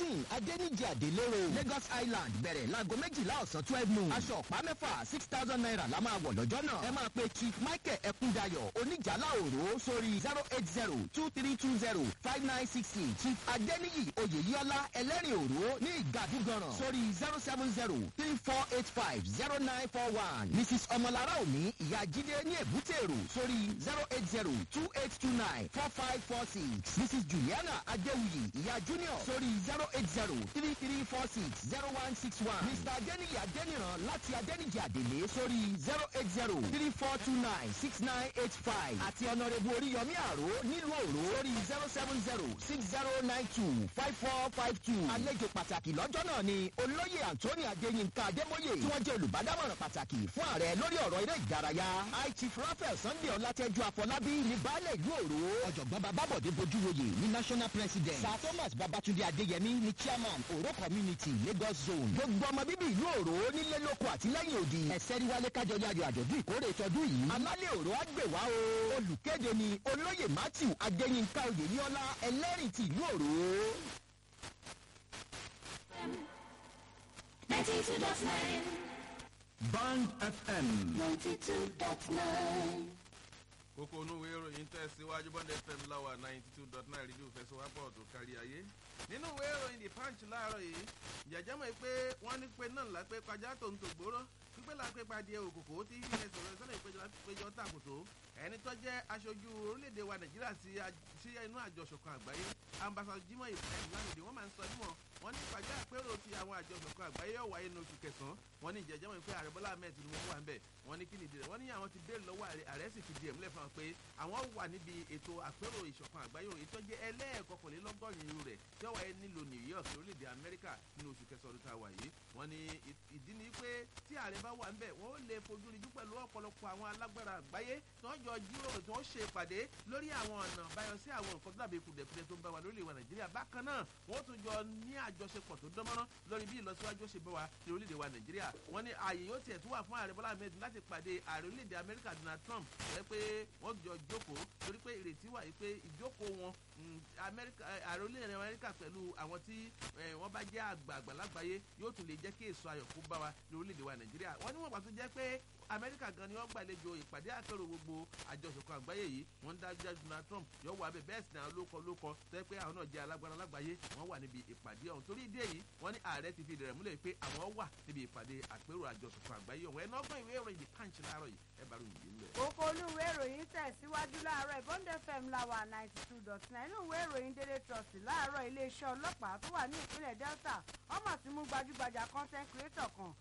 thirteen adẹ́nìjì àdélérò lagos island bẹ̀rẹ̀ láago méjìlá ọ̀sán twelve noon aṣọ ọ̀pá mẹ́fà six thousand naira la máa wọ̀ lọ́jọ́ náà ẹ máa pe chief michael ẹkúndayọ̀ oníjàlá òró sórí zero eight zero two three two zero five nine six six chief adẹ́nìyì oyèyíọ́lá ẹlẹ́rìn òró ní ìgàdúgànràn sórí zero seven zero three four eight five zero nine four one mrs ọmọlára òní ìyá jíde ní èbúté èrò sórí zero eight zero two eight two nine four five four six mrs juliana adéwuyì ìyá junior sórí zero eight zero three three four six zero one six one mr adéníyì adéníran láti adéníjì àdèlé sórí zero eight zero three four two nine six nine eight five àti ọ̀nàrẹ́bù oríyọmí àró nílùú òró sórí zero seven zero six zero nine two five four five two àlejò pàtàkì lọ́jọ́ náà ni olóyè anthony adéyínká adémóyè tí wọ́n jẹ́ olùbádámọ̀ràn pàtàkì fún ààrẹ lórí ọ̀rọ̀ eré ìdárayá high chief raphael sunday ọlátẹ́jú afọlábí ní baálé ìlú òró ọ̀jọ̀gbọ́n babábọ̀dé bojúwoyè ní national president sir thomas babatunde adéyẹmí ní chairman òró community lagos zone gbogbo ọmọ bíbí ìlú òró nílé lóko àtìlẹ́yìn òdì ẹ̀sẹ̀ ríwálé kájọ yáyọ àjọ̀dún ìkórè tọdún yìí alálẹ̀ òró á gbè wá o olùkéde ni olóyè matthew adéyínká oyèyíọ́lá ẹlẹ́rìí ti ìlú òró. Ninety-two dot nine. Band FM. Ninety-two dot nine. kókó onú ìwé ìròyìn tẹ̀síwájú bond fm láwà ninety two dot nine rédíò fẹsọ̀wápọ̀ tó kárí ayé nínú ìwé ìròyìn the punch láàárọ̀ yìí jẹ̀jẹ̀ mọ̀ pé wọ́n ní pé náà lápẹ́ pàjá tó ń tò gbóró pípẹ́ lápẹ́ pàdé òkòkò tí ilẹ̀ sọ̀rọ̀ sọ́nà ìpéjọ péjọ tàkùtò ẹni tó jẹ́ aṣojú orílẹ̀-èdè wa nàìjíríà sí inú àjọṣọ̀kan àgbáyé ambassador jimoh ibrahim lánàá wọ́n máa ń sọ nímọ̀ wọ́n ní pàjá àpérò ti àwọn àjọṣọ̀kan àgbáyé yóò wáyé ní oṣù kẹsàn-án wọ́n ní ìjẹ́jẹ́ wọn pé ààrẹ bọ́lá ahmed tinubu wà ń bẹ̀ wọ́n ní kí nìdí rẹ̀ wọ́n ní àwọn ti béèrè lọ́wọ́ ààrẹ sì fi di ẹ̀mílẹ̀ fún wọn pé àwọn wà níbi ètò àpérò ìṣọ̀kan àgbáyé ètò jẹ́ ẹlẹ́ẹ̀kọkànlélọ́gọ́rin irú rẹ̀ tí ó wáyé nílùú new york orílẹ̀-èdè amẹ́ríkà nínú oṣù kẹsàn-án ọdún tá a wà yìí wọ́n ní ìdí ni pé tí ààrẹ bá wà ń bẹ̀ wọ́n ó lè fojú rinjú pẹ̀lú ọ̀pọ̀lọpọ̀ àwọn alágbára àgbáyé tí wọ́n jọ jíròrò tí wọ́n ṣe ìpàdé lórí àwọn ọ̀nà àbáyọ sí àwọn nǹkan tó dàbí kùdẹ̀kùdẹ̀ tó ń bá wa lórílẹ̀ wa nàìjíríà bákan náà wọ́n tún jọ ní àjọṣepọ̀ tó dánmọ́rán lórí bí ìlọsíwájú ṣe bá wa ní orílẹ̀ wa nàìjíríà wọ́n ní ààyè yóò tiẹ̀ tún wà fún ààrẹ bọ́lá ahmed láti pàdé ààrẹ orílẹ̀-èdè amẹ́ríkà donald trump rẹ pé wọ́n jọ jókòó torí pé ìrètí wà yìí pé ìjókòó wọn ààrẹ orílẹ̀-èdè amẹ́ríkà pẹ̀lú àwọn tí wọ́n bá jẹ́ àgbààgbà lágbàáyé yóò tún lè jẹ́ kí èso ayọ̀ kó bá wa ní orílẹ̀-èdè wa nàìjíríà wọ́n ní wọ́n pàtó jẹ́ pé amẹ́ríkà gan ni wọ́n gbàlejò ìpàdé àpérò gbogbo àjọṣepọ̀ àgbáyé yìí wọ́n ń dájú dájú donald trump yóò wà bẹ́ẹ̀ bẹ́ẹ̀ sì náà lóko lóko tẹ́ pé àwọn náà jẹ́ alágbára lágbàáyé wọ́n wà níbi ìpàdé ọ̀hún torí ìdí èyí wọ́n ní ààrẹ ti fi ìdẹ̀rẹ̀ múlẹ̀ pé àwọn wà níbi ìpàdé àpérò àjọṣepọ̀ àgbáyé ọ̀hún ẹ̀ náà gbọ́n ìwé ìròyìn the punch láàárọ̀ yìí ẹ bá ròyìn yìí lẹ̀. kókó olúwe ìròyìn tẹ̀síwájú láàárọ̀ ìbọ́ndé fm láwà ninety two dot nine inú ìwé ìròyìn dédé trust láàárọ̀ iléeṣẹ́ ọlọ́pàá tó wà ní ìpínlẹ̀ delta ọmọ tí mú gbajúgbajà content creator kan